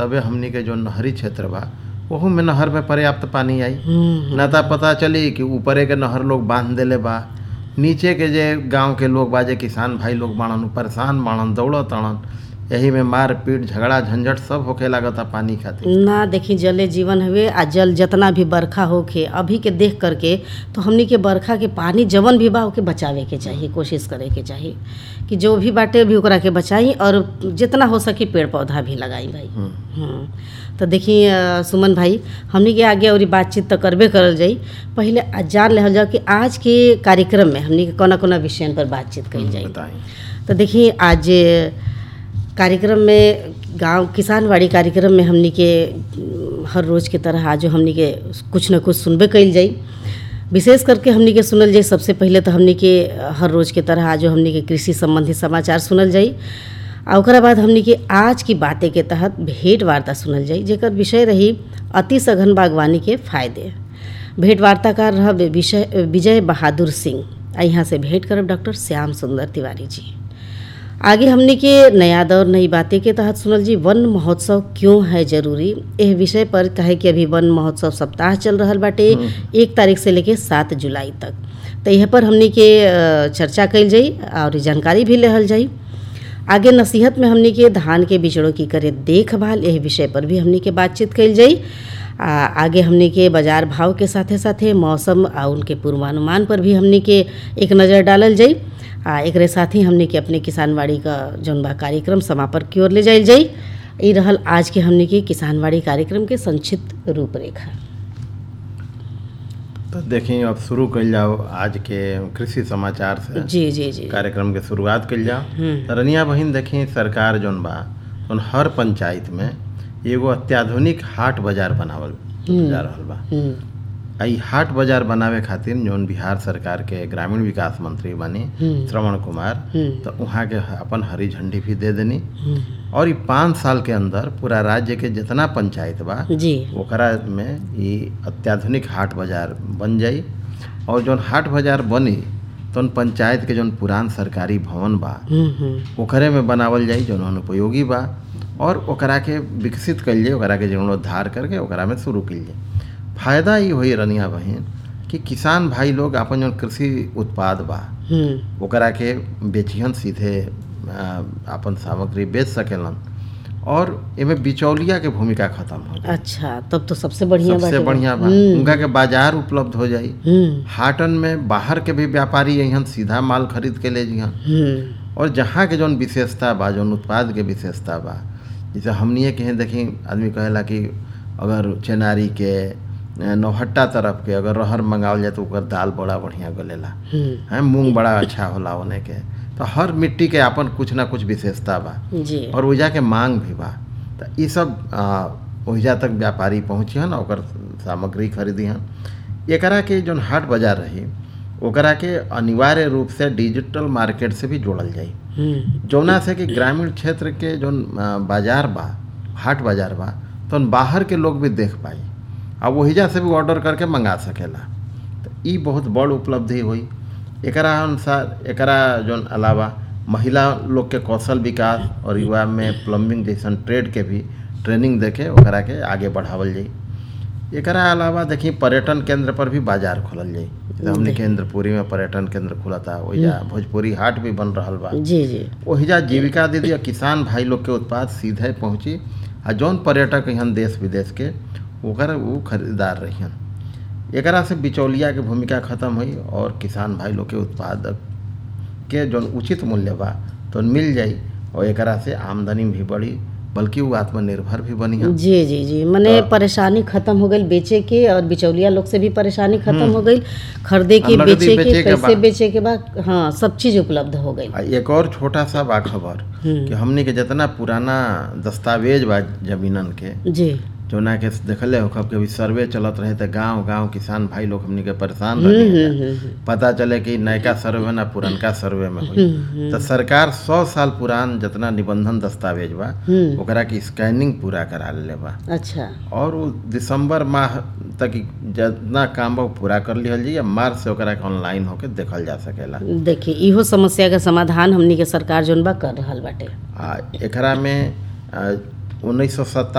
तबे हमनी के जो नहरी क्षेत्र बा ओहू में नहर में पर्याप्त पानी आई हम्म, ना ता पता चली कि ऊपरे के नहर लोग बांध देले बा नीचे के जे गांव के लोग बा जे किसान भाई लोग बाड़न उ परेशान बाड़न दौड़त ताड़न यही में मार पीट झगड़ा झंझट सब होखे लागता पानी खातिर ना देखी जले जीवन हवे आ जल जितना भी बरखा होखे अभी के देख करके तो हमनी के बरखा के पानी जवन भी बा ओके बचावे के चाहिए कोशिश करे के चाहिए कि जो भी बाटे भी ओकरा के बचाई और जितना हो सके पेड़ पौधा भी लगाई भाई हम्म। हम्म, तो देखी अ, सुमन भाई हमनी के आगे और बातचीत तो करबे करल जाई पहले आ जान लेहल जाओ कि आज के कार्यक्रम में हमनी के कोना कोना विषय पर बातचीत कइल जाई बताई तो देखिए आज कार्यक्रम में गांव किसानवाड़ी कार्यक्रम में हमनी के अम, हर रोज़ के तरह आज हमनी के कुछ न कुछ सुनबे कइल जाई विशेष करके हमनी के सुनल जाई सबसे पहले तो हमनी के हर रोज़ के तरह आज हमनी के कृषि संबंधी समाचार सुनल जाई आ ओकरा बाद हमनी के आज की बातें के तहत भेंट वार्ता सुनल जाई जेकर विषय रही अति सघन बागवानी के फायदे भेंट वार्ताकार रह विषय विजय बहादुर सिंह आ यहाँ से भेंट करब डॉक्टर श्याम सुंदर तिवारी जी आगे हमने के नया दौर नई बातें के तहत सुनल जी वन महोत्सव क्यों है जरूरी एह विषय पर कहे कि अभी वन महोत्सव सप्ताह चल रहल बाटे एक तारीख से लेके सात जुलाई तक तो यह पर हमने के अ, चर्चा कइल जाई और जानकारी भी लेहल जाई आगे नसीहत में हमने के धान के बिचड़ों की करे देखभाल यह विषय पर भी हमने के बातचीत कइल जाई आ, आगे हमने के बाजार भाव के साथे साथे मौसम आ उनके पूर्वानुमान पर भी हमने के एक नज़र डालल जाई आ एकरे साथ ही हमने के अपने किसानवाड़ी का जौन बा कार्यक्रम समापन की ओर ले जाइल जाई ई रहल आज के हमने के किसानवाड़ी कार्यक्रम के संक्षिप्त रूपरेखा तो देखिए अब शुरू कइल जाओ आज के कृषि समाचार से जी जी जी कार्यक्रम के शुरुआत कइल जाओ हम्म। तो रनिया बहिन देखी सरकार जौन बा उन हर पंचायत में एगो अत्याधुनिक हाट बाजार बनावल जा रहल बा हम्म, आ ई हाट बाजार बनावे खातिर जौन बिहार सरकार के ग्रामीण विकास मंत्री बनी हम्म। श्रवण कुमार हम्म, तो वहाँ के अपन हरी झंडी भी दे देनी हम्म, और ई पाँच साल के अंदर पूरा राज्य के जितना पंचायत बा जी ओकरा में ई अत्याधुनिक हाट बाजार बन जाई और जौन हाट बाजार बनी तौन पंचायत के जौन पुरान सरकारी भवन बा हम्म, हम्म, ओकरे में बनावल जाई जौन अनुपयोगी बा और ओकरा के विकसित कइल जाई ओकरा के जीर्णोद्धार करके ओकरा में शुरू कइल जाई फायदा ई होई रनिया बहिन कि किसान भाई लोग अपन जौन कृषि उत्पाद बा हम्म, ओकरा के बेचिहन सीधे अ, अपन सामग्री बेच सकेलन और एमे बिचौलिया के भूमिका खत्म हो जाई अच्छा तब तो सबसे बढ़िया सबसे बाटे। बढ़िया बा हम्म, उनका के बाजार उपलब्ध हो जाई हम्म, हाटन में बाहर के भी व्यापारी यहाँ सीधा माल खरीद के ले जिहन हम्म, और जहाँ के जौन विशेषता बा जौन उत्पाद के विशेषता बा जैसे हमनिए के हैं देखी आदमी कहेला कि अगर चेनारी के अ, नौहट्टा तरफ के अगर रहर मंगावल जाए तो ओकर दाल बड़ा बढ़िया गलेला हम्म, है मूंग बड़ा अच्छा होला ओने के तो हर मिट्टी के अपन कुछ ना कुछ विशेषता बा जी और ओइजा के मांग भी बा तो ई सब आ, ओइजा तक व्यापारी पहुँचिहन ओकर सामग्री खरीदिहन एकरा के जौन हाट बाजार रही ओकरा के अनिवार्य रूप से डिजिटल मार्केट से भी जोड़ल जाई हम्म, जौना से कि ग्रामीण क्षेत्र के जौन आ, बाजार बा हाट बाजार बा तो बाहर के लोग भी देख पाई आ वहीजा से भी ऑर्डर करके मंगा सकेला तो ई बहुत बड़ उपलब्धि हुई एकरा अनुसार एकरा जौन अलावा महिला लोग के कौशल विकास और युवा में प्लम्बिंग जैसन ट्रेड के भी ट्रेनिंग देके ओकरा के आगे बढ़ावल जाई एकरा अलावा देखी पर्यटन केंद्र पर भी बाजार खोलल जाई जैसे हमने केंद्रपुरी में पर्यटन केंद्र खुलता ओइजा भोजपुरी हाट भी बन रहल बा जी जी ओहिजा जीविका दीदी आ किसान भाई लोग के उत्पाद सीधे पहुँची आ जौन पर्यटक यहाँ देश विदेश के ओकर वो खरीदार रहियन एकरा से बिचौलिया के भूमिका खत्म हुई और किसान भाई लोग के उत्पादक के जौन उचित मूल्य बा तो मिल जाई और एकरा से आमदनी भी बढ़ी बल्कि वो आत्मनिर्भर भी बनी जी जी जी मने परेशानी खत्म हो गई बेचे के और बिचौलिया लोग से भी परेशानी खत्म हो गई खरीदे के नगदी बेचे के बेचे के कैसे बा। बेचे के बाद हाँ सब चीज उपलब्ध हो गई आ एक और छोटा सा बा खबर कि हमनी के जितना पुराना दस्तावेज बा जमीनन के जी जौना के देखले हो कब कभी सर्वे चलत रहे तो गांव गांव किसान भाई लोग हमनी के परेशान रहे पता चले कि नयका सर्वे ना पुरनका सर्वे में हुई तो सरकार सौ साल पुरान जितना निबंधन दस्तावेज बा हम्म ओकरा की स्कैनिंग पूरा करा ले बा अच्छा और वो दिसंबर माह तक ई जितना काम बा वो पूरा कर लिहल जाई मार्च से ओकरा के ऑनलाइन होके देखल जा सकेला देखिए इहो समस्या के समाधान हमनी के सरकार जोन बा कर रहल बाटे आ एकरा में उन्नीस सौ